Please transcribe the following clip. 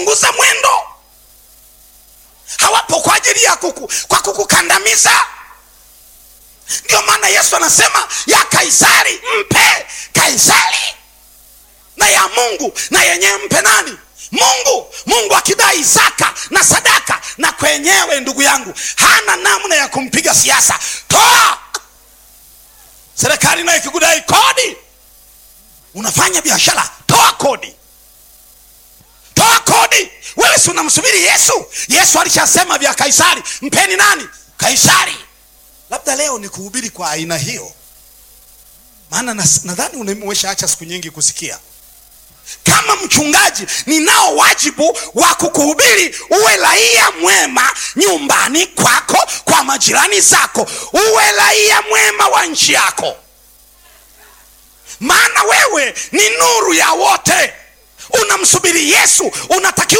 punguza mwendo hawapo kwa ajili ya kuku, kwa kukukandamiza ndio maana yesu anasema ya kaisari mpe kaisari na ya mungu na yenyewe mpe nani mungu mungu akidai zaka na sadaka na kwenyewe ndugu yangu hana namna ya kumpiga siasa toa serikali nayo ikikudai kodi unafanya biashara toa kodi toa kodi wewe si unamsubiri yesu yesu alishasema vya kaisari mpeni nani kaisari labda leo ni kuhubiri kwa aina hiyo maana nas- nadhani umeshaacha siku nyingi kusikia kama mchungaji ninao wajibu wa kukuhubiri uwe raia mwema nyumbani kwako kwa majirani zako uwe raia mwema wa nchi yako maana wewe ni nuru ya wote unamsubiri yesu unatakiwa